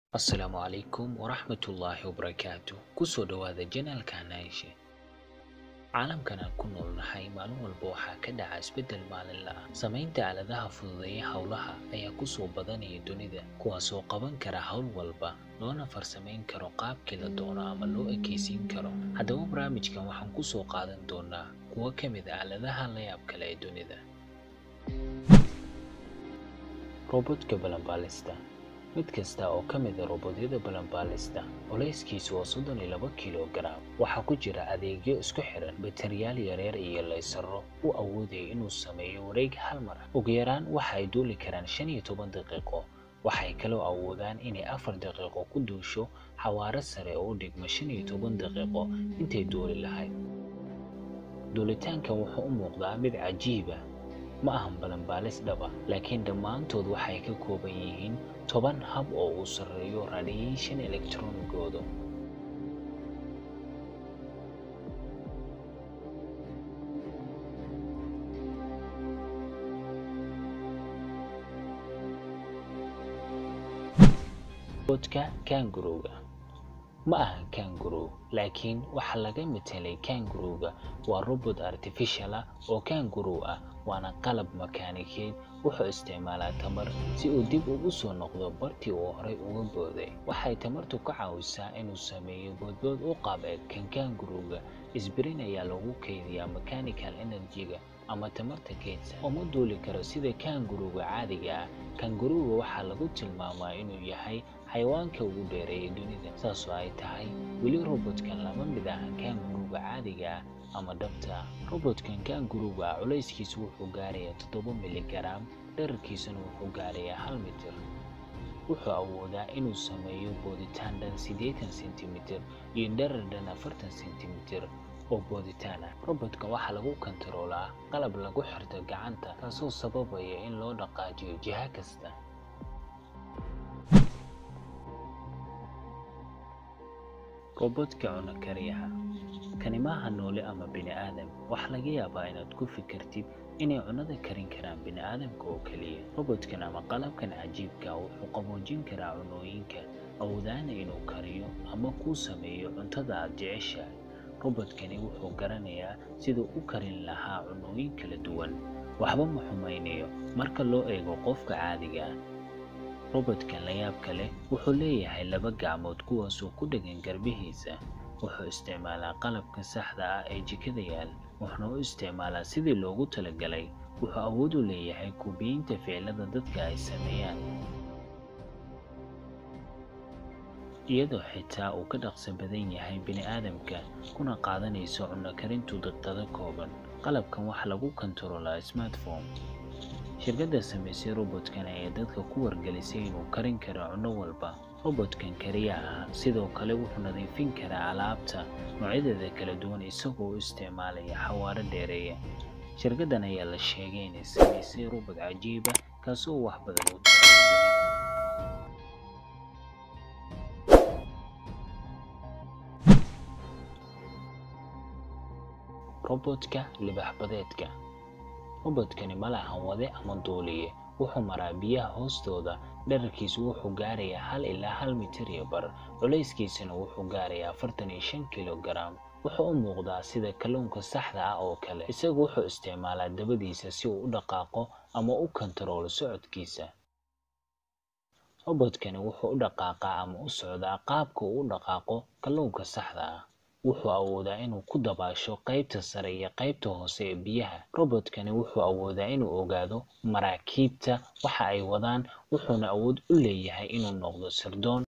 asalaamu calaykum waraxmatullaahi wabarakaatu kusoo dhowaada janaalka naaishe caalamkan aan ku noolnahay maalin walba waxaa ka dhaca isbeddel maalinla ah samaynta aaladaha fududeeya howlaha ayaa kusoo badanaya dunida kuwaasoo qaban kara howl walba loona farsamayn karo qaabkii la doono ama loo ekeysiin karo haddaba barnaamijkan waxaan kusoo qaadan doonaa kuwo ka mid a aaladaha la yaab kale ee dunida robodka balanbaalista mid kasta oo ka mid a robodyada balanbaalista culayskiisu waa soddon iyo laba kilogaram waxaa ku jira adeegyo isku xiran bateriyaal yareer iyo laysaro u awoodaya inuu sameeyo wareeg hal mar ugu yaraan waxa ay duuli karaan shan iyo toban daqiiqo waxay kaloo awoodaan inay afar daqiiqo ku duusho xawaaro sare oo u dhigma shan iyo toban daqiiqo intay duuli lahayd duulitaankan wuxuu u muuqdaa mid cajiiba ma ahan balanbaalis dhaba laakiin dhammaantood waxay ka kooban yihiin toban hab oo uu sarreeyo radiation electronigooda robodka kanguruga ma ahan kangurow laakiin waxaa laga matelay kanguruga waa robot artificial ah oo kangurow ah waana qalab makaanikeed wuxuu isticmaalaa tamar si uu dib ugu soo noqdo bartii uu horay uga booday waxay tamartu ka caawisaa inuu sameeyo boodbood u qaab eg kan kanguruga isbirin ayaa lagu kaydiyaa mechanical energy-ga ama tamarta keydsa uma duuli karo sida kanguruga caadiga ah kanguruga waxaa lagu tilmaamaa inuu yahay xayawaanka ugu dheereeya dunida saasoo ay tahay weli robotkan lama mid ahan kanguruga caadiga ah ama dhabta ah robotkan kanguruga ah culayskiisu wuxuu gaarayaa toddoba miligaram dherarkiisuna wuxuu gaarayaa hal mitir wuxuu awoodaa inuu sameeyo booditaan dhan siddeetan sentimitir iyo dherar dhan afartan sentimitir oo booditaan ah robotka waxaa lagu kontaroolaa qalab lagu xirto gacanta taasoo sababaya in loo dhaqaajiyo jiha kasta robodka cuno kariyaha kani maaha noole ama bini aadam waxaa laga yaabaa inaad ku fikirtid inay cunada karin karaan bini aadamka oo keliya robotkan ama qalabkan cajiibka wuxuu qaboojin karaa cunooyinka awoodaana inuu kariyo ama kuu sameeyo cuntada aad jeceshahay robodkani wuxuu garanayaa siduu u karin lahaa cunooyin kala duwan waxba ma xumaynayo marka loo eego qofka caadiga ah robotkan layaabka leh wuxuu leeyahay laba gacmood kuwaasoo ku dhegan garbihiisa wuxuu isticmaalaa qalabka saxda ah ee jikada yaal wuxuuna u isticmaalaa sidii loogu talagalay wuxuu awood u leeyahay kubiyiinta ficilada dadka ay sameeyaan iyadoo xitaa uu ka dhaqso badan yahay bini aadamka kuna qaadanayso cunno karintu daqiiqado kooban qalabkan waxaa lagu kontaroolaa smartphone shirkadda samaysay robotkan ayaa dadka ku wargelisay inuu karin karo cunno walba robotkan kariyaha ah sidoo kale wuxuu nadiifin karaa alaabta noocyadeeda kala duwan isagoo u isticmaalaya xawaaro dheereeya shirkaddan ayaa la sheegay inay samaysay robot cajiiba kaasoo wax badan u robotka libaxbadeedka robotkani ma lahan wade ama duuliye wuxuu maraa biyaha hoostooda dherarkiisu wuxuu gaarayaa hal ilaa hal mitir iyo bar culayskiisana wuxuu gaarayaa afartan iyo shan kilogaram wuxuu u muuqdaa sida kalluunka saxda ah oo kale isagu wuxuu isticmaalaa dabadiisa si uu u dhaqaaqo ama u kontaroolo socodkiisa robotkani wuxuu u dhaqaaqaa ama u socdaa qaabka uu u dhaqaaqo kalluunka saxda ah wuxuu awoodaa inuu ku dabaasho qaybta sare iyo qaybta hoose ee biyaha robotkani wuxuu awoodaa inuu ogaado maraakiibta waxa ay wadaan wuxuuna awood u leeyahay inuu noqdo sirdoon